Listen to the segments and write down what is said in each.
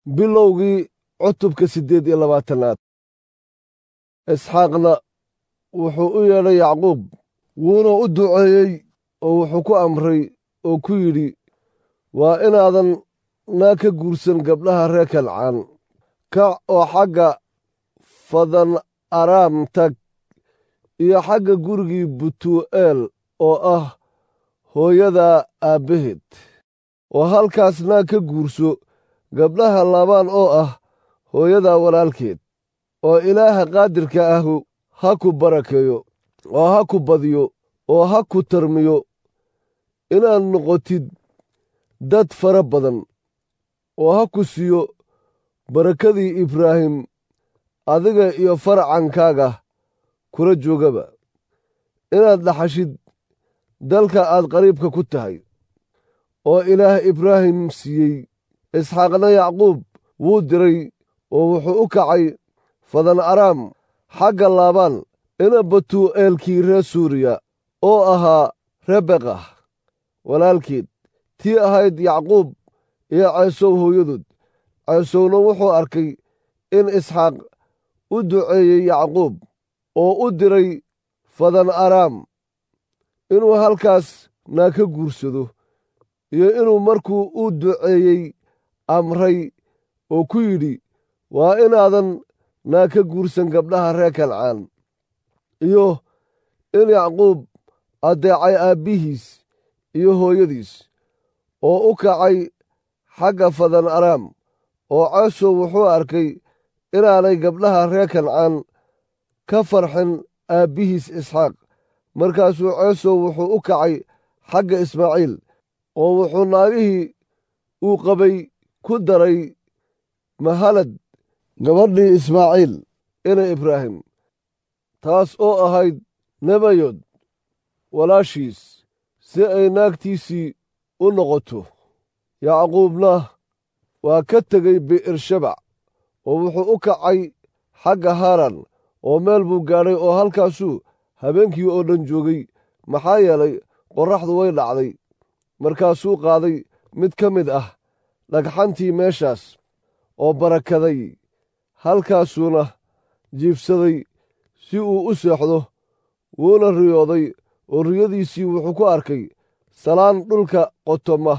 bilowgii cutubka siddeed iyo labaatanaad isxaaqna wuxuu u yeedhay yacquub wuuna u duceeyey oo wuxuu ku amray oo ku yidhi waa inaadan naa ka guursan gabdhaha reer kancaan kac oo xagga fadan araam tag iyo xagga gurigii butu'eel oo ah hooyada aabbaheed oo halkaas naa ka guurso gabdhaha laabaan oo ah hooyada walaalkeed oo ilaaha qaadirka ahu ha ku barakeeyo oo ha ku badiyo oo ha ku tarmiyo inaad noqotid dad fara badan oo ha ku siiyo barakadii ibraahim adiga iyo faracankaaga kula joogaba inaad dhaxashid dalka aad qariibka ku tahay oo ilaah ibraahim siiyey isxaaqna yacquub wuu diray oo wuxuu u kacay fadan araam xagga laabaan ina batu'eelkii reer suuriya oo ahaa rebeqa walaalkeed tii ahayd yacquub iyo ceesow hooyadood ceesowna wuxuu arkay in isxaaq u duceeyey yacquub oo u diray fadan araam inuu halkaas naa ka guursado iyo inuu markuu u duceeyey amray oo ku yidhi waa inaadan naa ka guursan gabdhaha reer kancaan iyo in yacquub addeecay aabbihiis iyo hooyadiis oo u kacay xagga fadan araam oo ceesow wuxuu arkay inaanay gabdhaha reer kancaan ka farxin aabbihiis isxaaq markaasuu ceesow wuxuu u kacay xagga ismaaciil oo wuxuu naagihii uu qabay ku daray mahalad gabadhii ismaaciil ina ibraahim taas oo ahayd nebayod walaashiis si ay naagtiisii u noqoto yacquubna waa ka tegey bi'ershabac oo wuxuu u kacay xagga haaran oo meel buu gaadhay oo halkaasuu habeenkii oo dhan joogay maxaa yeelay qorraxdu way dhacday markaasuu qaaday mid ka mid ah dhagxantii meeshaas oo barakaday halkaasuuna jiifsaday si uu u seexdo wuuna riyooday oo riyadiisii wuxuu ku arkay salaan dhulka qotoma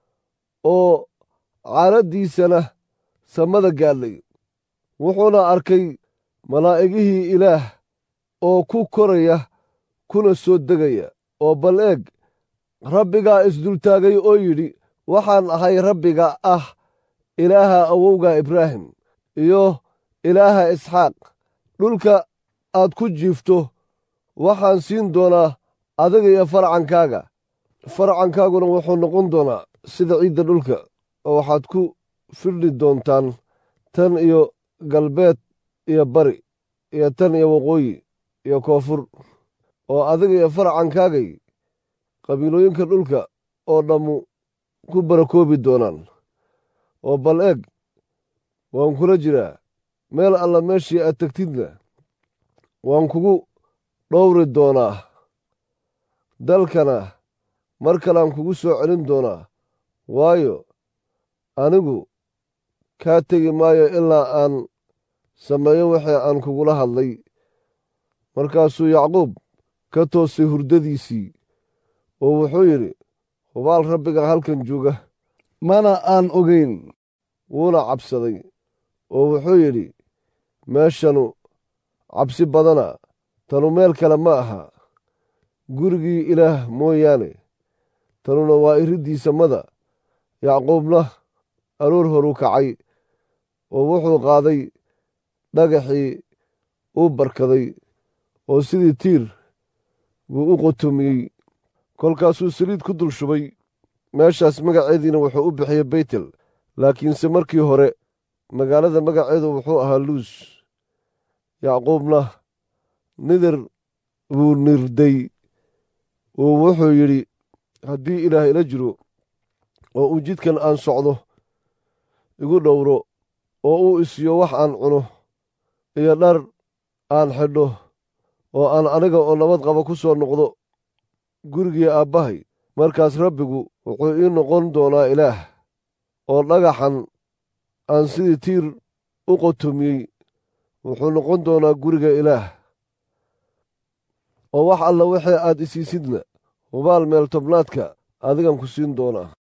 oo caaraddiisana samada gaadhay wuxuuna arkay malaa'igihii ilaah oo ku koraya kuna soo degaya oo bal eeg rabbigaa isdultaagay oo yidhi waxaan ahay rabbiga ah ilaaha awowga ibraahim iyo ilaaha isxaaq dhulka aad ku jiifto waxaan siin doonaa adiga iyo farcankaaga farcankaaguna wuxuu noqon doonaa sida ciidda dhulka oo waxaad ku firdhi doontaan tan iyo galbeed iyo bari iyo tan iyo waqooyi iyo koonfur oo adiga iyo farcankaagay qabiilooyinka dhulka oo dhammu ku barakoobi doonaan oo bal eeg waan kula jiraa meel alla meeshii aad tegtidna waan kugu dhowri doonaa dalkana mar kalean kugu soo celin doonaa waayo anigu kaa tegi maayo ilaa aan sameeyo wixii aan kugula hadlay markaasuu yacquub ka toosay hurdadiisii oo wuxuu yidhi hubaal rabbiga halkan jooga mana aan ogayn wuuna cabsaday oo wuxuu yidhi meeshanu cabsi badana tanu meel kale ma aha gurigii ilaah mooyaane tanuna waa iriddii samada yacquubna aroor horuu kacay oo wuxuu qaaday dhagaxii uu barkaday oo sidii tiir buu u qotomiyey kolkaasuu saliid ku dul shubay meeshaas magaceediina wuxuu u bixiyey beytel laakiinse markii hore magaalada magaceedu wuxuu ahaa luus yacquubna nidir buu nirday oo wuxuu yidhi haddii ilaah ila jiro oo uu jidkan aan socdo igu dhowro oo uu isiyo wax aan cuno iyo dhar aan xidho oo aan aniga oo nabad qaba ku soo noqdo gurigii aabbahay markaas rabbigu wuxuu ii noqon doonaa ilaah oo dhagaxan aan sidii tiir u qotomiyey wuxuu noqon doonaa guriga ilaah oo wax alla wixii aad isiisidna hubaal meel tobnaadka adigan ku siin doonaa